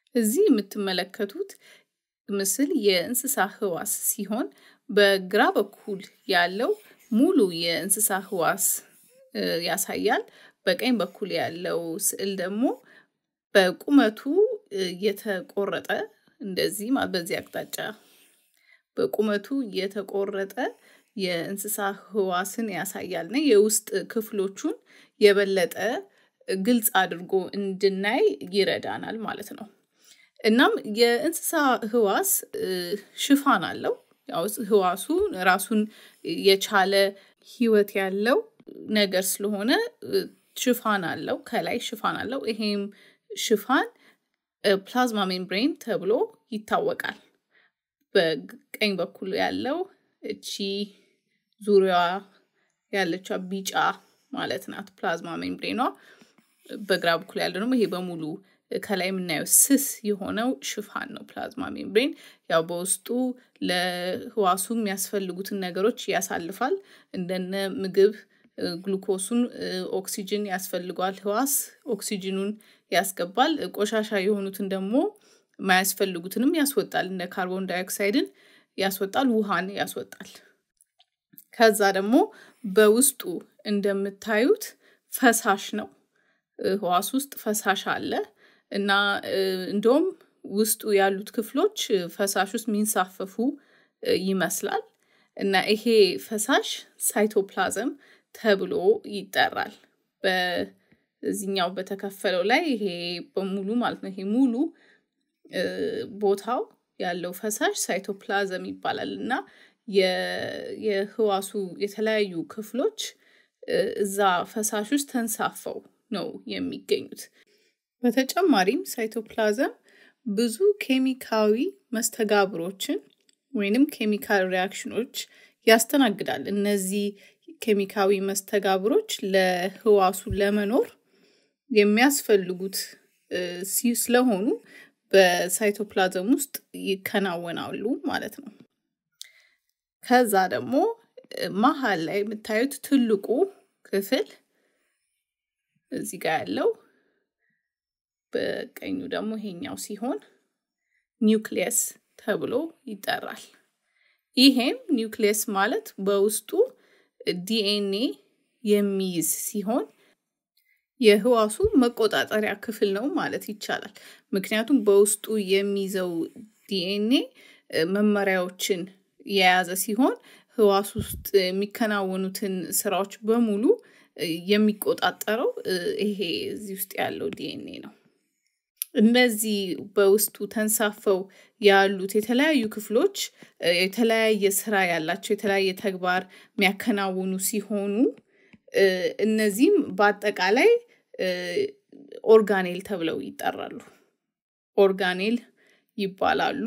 እዚህ የምትመለከቱት ምስል የእንስሳ ህዋስ ሲሆን በግራ በኩል ያለው ሙሉ የእንስሳ ህዋስ ያሳያል። በቀኝ በኩል ያለው ስዕል ደግሞ በቁመቱ የተቆረጠ እንደዚህ በዚህ አቅጣጫ በቁመቱ የተቆረጠ የእንስሳ ህዋስን ያሳያል እና የውስጥ ክፍሎቹን የበለጠ ግልጽ አድርጎ እንድናይ ይረዳናል ማለት ነው። እናም የእንስሳ ህዋስ ሽፋን አለው። ያው ህዋሱ ራሱን የቻለ ህይወት ያለው ነገር ስለሆነ ሽፋን አለው፣ ከላይ ሽፋን አለው። ይሄም ሽፋን ፕላዝማ ሜምብሬን ተብሎ ይታወቃል። በቀኝ በኩል ያለው እቺ ዙሪያዋ ያለችው ቢጫ ማለት ናት ፕላዝማ ሜምብሬኗ። በግራ በኩል ያለው ደግሞ ይሄ በሙሉ ከላይ የምናየው ስስ የሆነው ሽፋን ነው ፕላዝማ ሜምብሬን። ያው በውስጡ ለህዋሱ የሚያስፈልጉትን ነገሮች ያሳልፋል። እንደነ ምግብ፣ ግሉኮሱን፣ ኦክሲጅን ያስፈልገዋል ህዋስ ኦክሲጅኑን ያስገባል። ቆሻሻ የሆኑትን ደግሞ የማያስፈልጉትንም ያስወጣል። እንደ ካርቦን ዳይኦክሳይድን ያስወጣል፣ ውሃን ያስወጣል። ከዛ ደግሞ በውስጡ እንደምታዩት ፈሳሽ ነው። ህዋስ ውስጥ ፈሳሽ አለ እና እንደውም ውስጡ ያሉት ክፍሎች ፈሳሽ ውስጥ የሚንሳፈፉ ይመስላል እና ይሄ ፈሳሽ ሳይቶፕላዝም ተብሎ ይጠራል። በዚህኛው በተከፈለው ላይ ይሄ በሙሉ ማለት ነው። ይሄ ሙሉ ቦታው ያለው ፈሳሽ ሳይቶፕላዝም ይባላል እና የህዋሱ የተለያዩ ክፍሎች እዛ ፈሳሽ ውስጥ ተንሳፈው ነው የሚገኙት። በተጨማሪም ሳይቶፕላዝም ብዙ ኬሚካዊ መስተጋብሮችን ወይንም ኬሚካል ሪያክሽኖች ያስተናግዳል። እነዚህ ኬሚካዊ መስተጋብሮች ለህዋሱ ለመኖር የሚያስፈልጉት ስለሆኑ በሳይቶፕላዝም ውስጥ ይከናወናሉ ማለት ነው። ከዛ ደግሞ መሀል ላይ የምታዩት ትልቁ ክፍል እዚህ ጋር ያለው በቀኙ ደግሞ ይሄኛው ሲሆን ኒውክሊየስ ተብሎ ይጠራል። ይሄም ኒውክሊየስ ማለት በውስጡ ዲኤንኤ የሚይዝ ሲሆን የህዋሱ መቆጣጠሪያ ክፍል ነው ማለት ይቻላል። ምክንያቱም በውስጡ የሚይዘው ዲኤንኤ መመሪያዎችን የያዘ ሲሆን ህዋስ ውስጥ የሚከናወኑትን ስራዎች በሙሉ የሚቆጣጠረው ይሄ እዚህ ውስጥ ያለው ዲኤንኤ ነው። እነዚህ በውስጡ ተንሳፈው ያሉት የተለያዩ ክፍሎች የተለያየ ስራ ያላቸው የተለያየ ተግባር የሚያከናውኑ ሲሆኑ እነዚህም በአጠቃላይ ኦርጋኔል ተብለው ይጠራሉ። ኦርጋኔል ይባላሉ።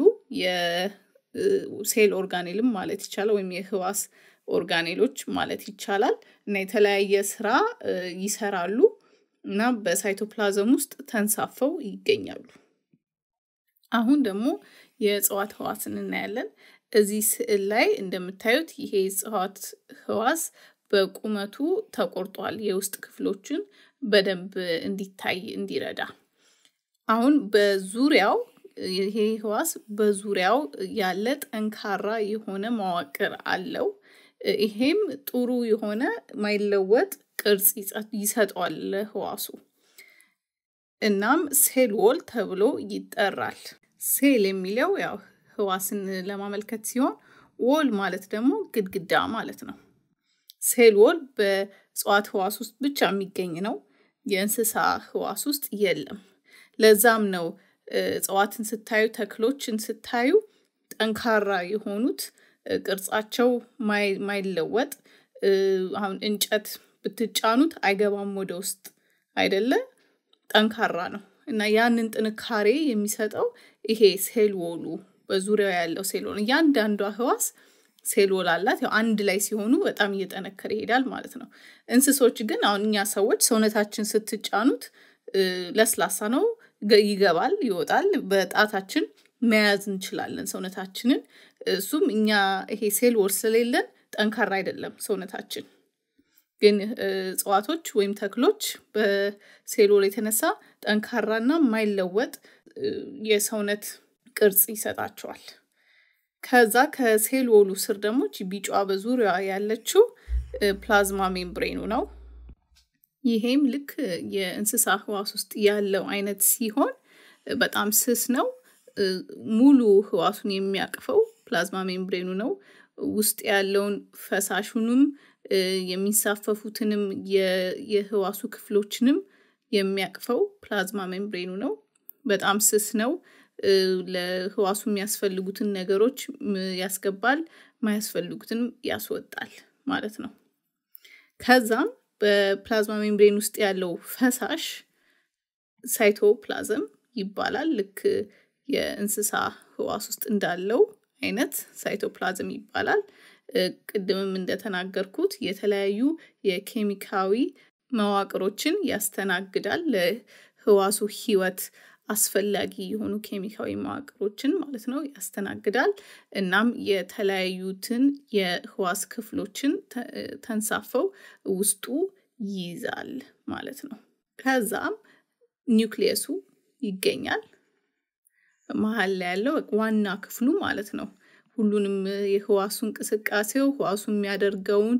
የሴል ኦርጋኔልም ማለት ይቻላል ወይም የህዋስ ኦርጋኔሎች ማለት ይቻላል እና የተለያየ ስራ ይሰራሉ እና በሳይቶፕላዝም ውስጥ ተንሳፈው ይገኛሉ። አሁን ደግሞ የእጽዋት ህዋስን እናያለን። እዚህ ስዕል ላይ እንደምታዩት ይሄ የእጽዋት ህዋስ በቁመቱ ተቆርጧል። የውስጥ ክፍሎችን በደንብ እንዲታይ እንዲረዳ። አሁን በዙሪያው ይሄ ህዋስ በዙሪያው ያለ ጠንካራ የሆነ መዋቅር አለው። ይሄም ጥሩ የሆነ ማይለወጥ ቅርጽ ይሰጠዋል ለህዋሱ። እናም ሴል ዎል ተብሎ ይጠራል። ሴል የሚለው ያው ህዋስን ለማመልከት ሲሆን ዎል ማለት ደግሞ ግድግዳ ማለት ነው። ሴል ዎል በእጽዋት ህዋስ ውስጥ ብቻ የሚገኝ ነው። የእንስሳ ህዋስ ውስጥ የለም። ለዛም ነው እጽዋትን ስታዩ፣ ተክሎችን ስታዩ ጠንካራ የሆኑት ቅርጻቸው ማይለወጥ አሁን እንጨት ብትጫኑት አይገባም ወደ ውስጥ አይደለ? ጠንካራ ነው እና ያንን ጥንካሬ የሚሰጠው ይሄ ሴል ዎሉ በዙሪያው ያለው ሴል ዎል እያንዳንዷ ህዋስ ሴል ዎል አላት። ያው አንድ ላይ ሲሆኑ በጣም እየጠነከረ ይሄዳል ማለት ነው። እንስሶች ግን አሁን እኛ ሰዎች ሰውነታችን ስትጫኑት ለስላሳ ነው፣ ይገባል፣ ይወጣል። በጣታችን መያዝ እንችላለን ሰውነታችንን። እሱም እኛ ይሄ ሴል ዎል ስለሌለን ጠንካራ አይደለም ሰውነታችን። ግን እጽዋቶች ወይም ተክሎች በሴል ዎል የተነሳ ጠንካራና የማይለወጥ የሰውነት ቅርጽ ይሰጣቸዋል። ከዛ ከሴል ወሉ ስር ደግሞ ቢጫዋ በዙሪያ ያለችው ፕላዝማ ሜምብሬኑ ነው። ይሄም ልክ የእንስሳ ህዋስ ውስጥ ያለው አይነት ሲሆን በጣም ስስ ነው። ሙሉ ህዋሱን የሚያቅፈው ፕላዝማ ሜምብሬኑ ነው። ውስጥ ያለውን ፈሳሹንም የሚንሳፈፉትንም የህዋሱ ክፍሎችንም የሚያቅፈው ፕላዝማ ሜምብሬኑ ነው። በጣም ስስ ነው። ለህዋሱ የሚያስፈልጉትን ነገሮች ያስገባል፣ ማያስፈልጉትንም ያስወጣል ማለት ነው። ከዛም በፕላዝማ ሜምብሬን ውስጥ ያለው ፈሳሽ ሳይቶፕላዝም ይባላል። ልክ የእንስሳ ህዋስ ውስጥ እንዳለው አይነት ሳይቶፕላዝም ይባላል። ቅድምም እንደተናገርኩት የተለያዩ የኬሚካዊ መዋቅሮችን ያስተናግዳል። ለህዋሱ ህይወት አስፈላጊ የሆኑ ኬሚካዊ መዋቅሮችን ማለት ነው ያስተናግዳል። እናም የተለያዩትን የህዋስ ክፍሎችን ተንሳፈው ውስጡ ይይዛል ማለት ነው። ከዛም ኒውክሊየሱ ይገኛል። መሀል ላይ ያለው ዋና ክፍሉ ማለት ነው። ሁሉንም የህዋሱ እንቅስቃሴው ህዋሱ የሚያደርገውን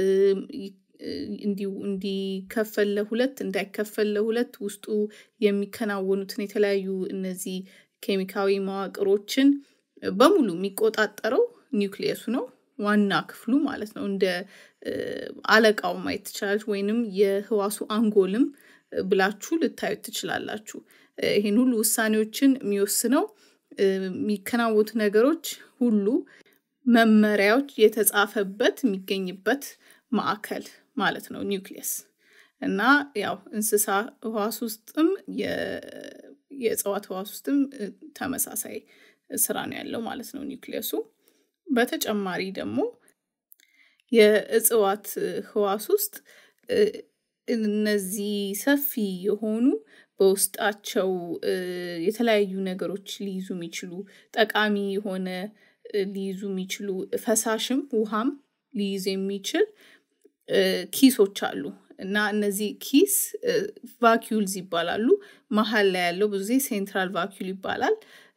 እንዲከፈል ለሁለት እንዳይከፈል ለሁለት ውስጡ የሚከናወኑትን የተለያዩ እነዚህ ኬሚካዊ መዋቅሮችን በሙሉ የሚቆጣጠረው ኒውክሊየሱ ነው። ዋና ክፍሉ ማለት ነው። እንደ አለቃው ማየት ትችላለች፣ ወይንም የህዋሱ አንጎልም ብላችሁ ልታዩት ትችላላችሁ። ይህን ሁሉ ውሳኔዎችን የሚወስነው የሚከናወኑት ነገሮች ሁሉ መመሪያዎች የተጻፈበት የሚገኝበት ማዕከል ማለት ነው ኒውክሊየስ እና ያው እንስሳ ህዋስ ውስጥም የእጽዋት ህዋስ ውስጥም ተመሳሳይ ስራ ነው ያለው ማለት ነው ኒውክሊየሱ። በተጨማሪ ደግሞ የእጽዋት ህዋስ ውስጥ እነዚህ ሰፊ የሆኑ በውስጣቸው የተለያዩ ነገሮች ሊይዙ የሚችሉ ጠቃሚ የሆነ ሊይዙ የሚችሉ ፈሳሽም ውሃም ሊይዝ የሚችል ኪሶች አሉ እና እነዚህ ኪስ ቫኪዩልዝ ይባላሉ። መሀል ላይ ያለው ብዙ ጊዜ ሴንትራል ቫኪዩል ይባላል።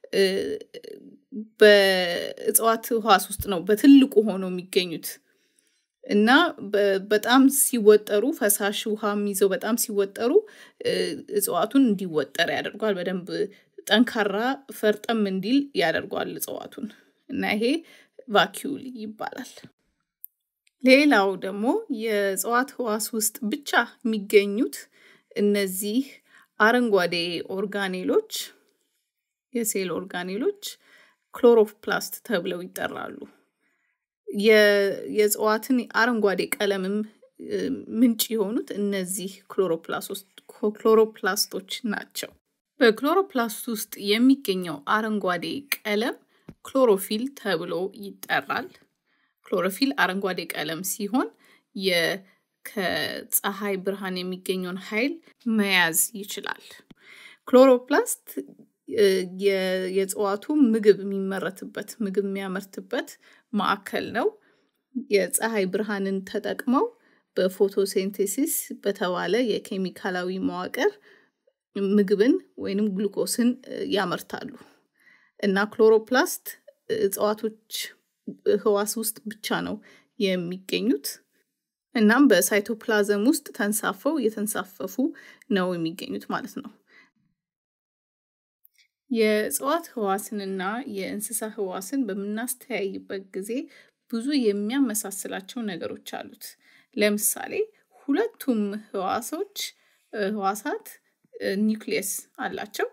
በእጽዋት ህዋስ ውስጥ ነው በትልቁ ሆነው የሚገኙት እና በጣም ሲወጠሩ ፈሳሽ ውሃም ይዘው በጣም ሲወጠሩ እጽዋቱን እንዲወጠር ያደርጓል። በደንብ ጠንካራ ፈርጠም እንዲል ያደርጓል እጽዋቱን እና ይሄ ቫኪዩል ይባላል። ሌላው ደግሞ የእጽዋት ህዋስ ውስጥ ብቻ የሚገኙት እነዚህ አረንጓዴ ኦርጋኔሎች የሴል ኦርጋኔሎች ክሎሮፕላስት ተብለው ይጠራሉ። የእጽዋትን አረንጓዴ ቀለምም ምንጭ የሆኑት እነዚህ ክሎሮፕላስቶች ናቸው። በክሎሮፕላስት ውስጥ የሚገኘው አረንጓዴ ቀለም ክሎሮፊል ተብሎ ይጠራል። ክሎሮፊል አረንጓዴ ቀለም ሲሆን ከፀሐይ ብርሃን የሚገኘውን ኃይል መያዝ ይችላል። ክሎሮፕላስት የእጽዋቱ ምግብ የሚመረትበት ምግብ የሚያመርትበት ማዕከል ነው። የፀሐይ ብርሃንን ተጠቅመው በፎቶሴንቴሲስ በተባለ የኬሚካላዊ መዋቅር ምግብን ወይንም ግሉኮስን ያመርታሉ እና ክሎሮፕላስት እጽዋቶች ህዋስ ውስጥ ብቻ ነው የሚገኙት። እናም በሳይቶፕላዝም ውስጥ ተንሳፈው እየተንሳፈፉ ነው የሚገኙት ማለት ነው። የእጽዋት ህዋስንና የእንስሳ ህዋስን በምናስተያይበት ጊዜ ብዙ የሚያመሳስላቸው ነገሮች አሉት። ለምሳሌ ሁለቱም ህዋሶች ህዋሳት ኒውክሊየስ አላቸው።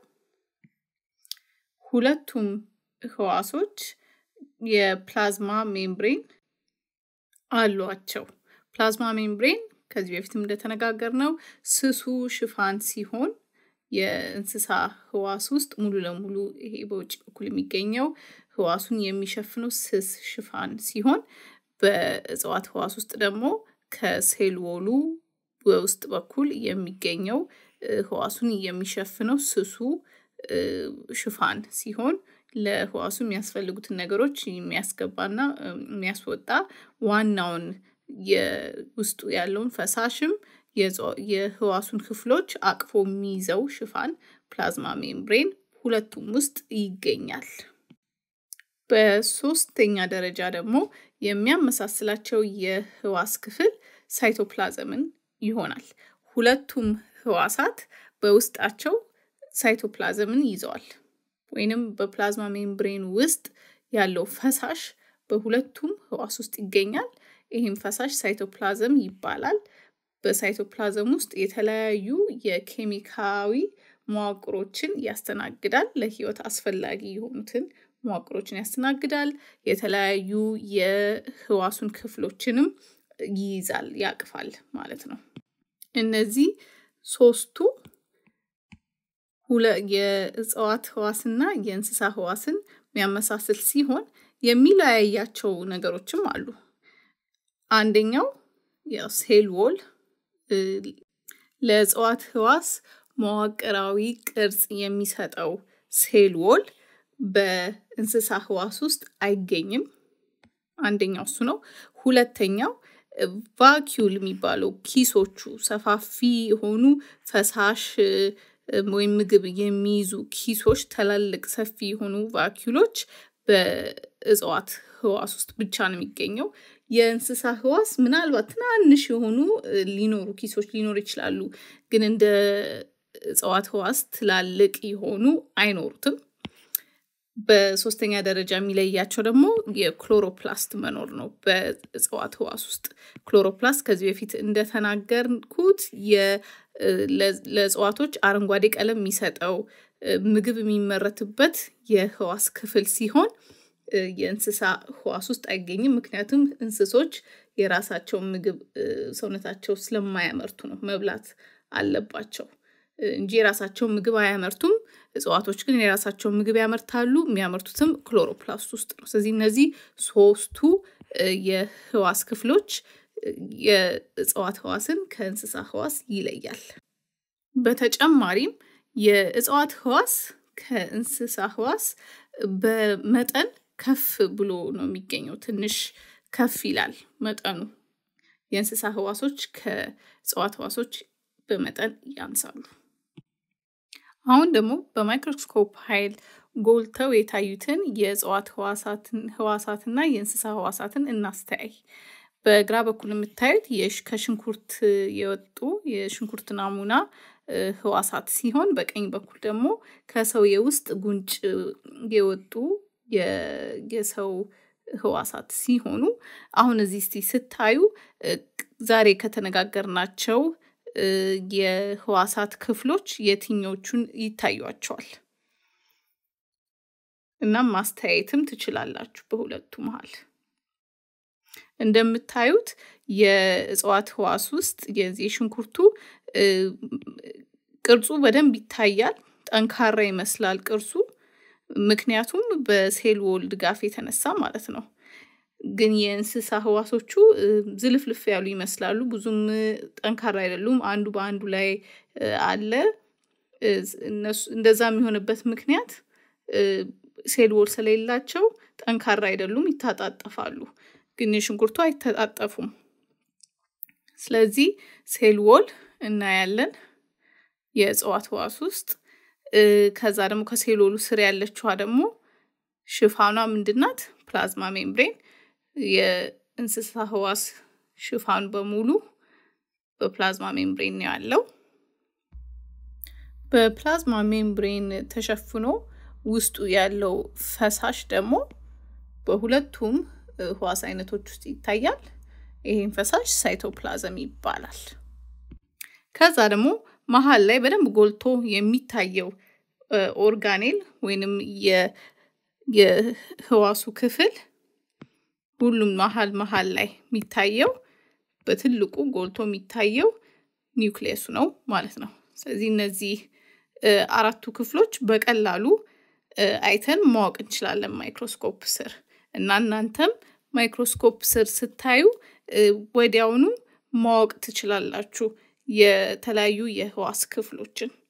ሁለቱም ህዋሶች የፕላዝማ ሜምብሬን አሏቸው። ፕላዝማ ሜምብሬን ከዚህ በፊትም እንደተነጋገር ነው ስሱ ሽፋን ሲሆን የእንስሳ ህዋስ ውስጥ ሙሉ ለሙሉ ይሄ በውጭ በኩል የሚገኘው ህዋሱን የሚሸፍነው ስስ ሽፋን ሲሆን በእጽዋት ህዋስ ውስጥ ደግሞ ከሴል ወሉ በውስጥ በኩል የሚገኘው ህዋሱን የሚሸፍነው ስሱ ሽፋን ሲሆን ለህዋሱ የሚያስፈልጉትን ነገሮች የሚያስገባና የሚያስወጣ ዋናውን የውስጡ ያለውን ፈሳሽም የህዋሱን ክፍሎች አቅፎ የሚይዘው ሽፋን ፕላዝማ ሜምብሬን በሁለቱም ውስጥ ይገኛል። በሶስተኛ ደረጃ ደግሞ የሚያመሳስላቸው የህዋስ ክፍል ሳይቶፕላዝምን ይሆናል። ሁለቱም ህዋሳት በውስጣቸው ሳይቶፕላዝምን ይዘዋል። ወይንም በፕላዝማ ሜምብሬን ውስጥ ያለው ፈሳሽ በሁለቱም ህዋስ ውስጥ ይገኛል። ይህም ፈሳሽ ሳይቶፕላዝም ይባላል። በሳይቶፕላዝም ውስጥ የተለያዩ የኬሚካዊ መዋቅሮችን ያስተናግዳል። ለህይወት አስፈላጊ የሆኑትን መዋቅሮችን ያስተናግዳል። የተለያዩ የህዋሱን ክፍሎችንም ይይዛል፣ ያቅፋል ማለት ነው። እነዚህ ሶስቱ የእጽዋት ህዋስና የእንስሳ ህዋስን የሚያመሳስል ሲሆን የሚለያያቸው ነገሮችም አሉ። አንደኛው ሴል ዎል ለእጽዋት ህዋስ መዋቅራዊ ቅርጽ የሚሰጠው ሴል ዎል በእንስሳ ህዋስ ውስጥ አይገኝም። አንደኛው እሱ ነው። ሁለተኛው ቫኪዩል የሚባለው ኪሶቹ ሰፋፊ የሆኑ ፈሳሽ ወይም ምግብ የሚይዙ ኪሶች፣ ትላልቅ ሰፊ የሆኑ ቫኪዩሎች በእጽዋት ህዋስ ውስጥ ብቻ ነው የሚገኘው። የእንስሳ ህዋስ ምናልባት ትናንሽ የሆኑ ሊኖሩ ኪሶች ሊኖሩ ይችላሉ፣ ግን እንደ እጽዋት ህዋስ ትላልቅ የሆኑ አይኖሩትም። በሶስተኛ ደረጃ የሚለያቸው ደግሞ የክሎሮፕላስት መኖር ነው። በእጽዋት ህዋስ ውስጥ ክሎሮፕላስት ከዚህ በፊት እንደተናገርኩት ለእጽዋቶች አረንጓዴ ቀለም የሚሰጠው ምግብ የሚመረትበት የህዋስ ክፍል ሲሆን የእንስሳ ህዋስ ውስጥ አይገኝም። ምክንያቱም እንስሶች የራሳቸውን ምግብ ሰውነታቸው ስለማያመርቱ ነው። መብላት አለባቸው እንጂ የራሳቸውን ምግብ አያመርቱም። እጽዋቶች ግን የራሳቸውን ምግብ ያመርታሉ። የሚያመርቱትም ክሎሮፕላስት ውስጥ ነው። ስለዚህ እነዚህ ሶስቱ የህዋስ ክፍሎች የእጽዋት ህዋስን ከእንስሳ ህዋስ ይለያል። በተጨማሪም የእጽዋት ህዋስ ከእንስሳ ህዋስ በመጠን ከፍ ብሎ ነው የሚገኘው። ትንሽ ከፍ ይላል መጠኑ። የእንስሳ ህዋሶች ከእጽዋት ህዋሶች በመጠን ያንሳሉ። አሁን ደግሞ በማይክሮስኮፕ ኃይል ጎልተው የታዩትን የእጽዋት ህዋሳትና የእንስሳ ህዋሳትን እናስተያይ። በግራ በኩል የምታዩት ከሽንኩርት የወጡ የሽንኩርት ናሙና ህዋሳት ሲሆን በቀኝ በኩል ደግሞ ከሰው የውስጥ ጉንጭ የወጡ የሰው ህዋሳት ሲሆኑ አሁን እዚህ እስቲ ስታዩ ዛሬ ከተነጋገርናቸው የህዋሳት ክፍሎች የትኞቹን ይታዩቸዋል? እናም ማስተያየትም ትችላላችሁ በሁለቱ መሀል። እንደምታዩት የእጽዋት ህዋስ ውስጥ የዚህ የሽንኩርቱ ቅርጹ በደንብ ይታያል። ጠንካራ ይመስላል ቅርጹ፣ ምክንያቱም በሴል ዎል ድጋፍ የተነሳ ማለት ነው። ግን የእንስሳ ህዋሶቹ ዝልፍልፍ ያሉ ይመስላሉ። ብዙም ጠንካራ አይደሉም። አንዱ በአንዱ ላይ አለ። እንደዛ የሚሆንበት ምክንያት ሴል ዎል ስለሌላቸው ጠንካራ አይደሉም፣ ይታጣጠፋሉ። ግን የሽንኩርቱ አይተጣጠፉም። ስለዚህ ሴል ዎል እናያለን የእጽዋት ህዋስ ውስጥ። ከዛ ደግሞ ከሴል ዎሉ ስር ያለችዋ ደግሞ ሽፋኗ ምንድናት? ፕላዝማ ሜምብሬን። የእንስሳ ህዋስ ሽፋን በሙሉ በፕላዝማ ሜምብሬን ነው ያለው። በፕላዝማ ሜምብሬን ተሸፍኖ ውስጡ ያለው ፈሳሽ ደግሞ በሁለቱም ህዋስ አይነቶች ውስጥ ይታያል። ይህም ፈሳሽ ሳይቶፕላዝም ይባላል። ከዛ ደግሞ መሀል ላይ በደንብ ጎልቶ የሚታየው ኦርጋኔል ወይንም የህዋሱ ክፍል ሁሉም መሀል መሀል ላይ የሚታየው በትልቁ ጎልቶ የሚታየው ኒውክሊየሱ ነው ማለት ነው። ስለዚህ እነዚህ አራቱ ክፍሎች በቀላሉ አይተን ማወቅ እንችላለን ማይክሮስኮፕ ስር እና እናንተም ማይክሮስኮፕ ስር ስታዩ ወዲያውኑ ማወቅ ትችላላችሁ የተለያዩ የህዋስ ክፍሎችን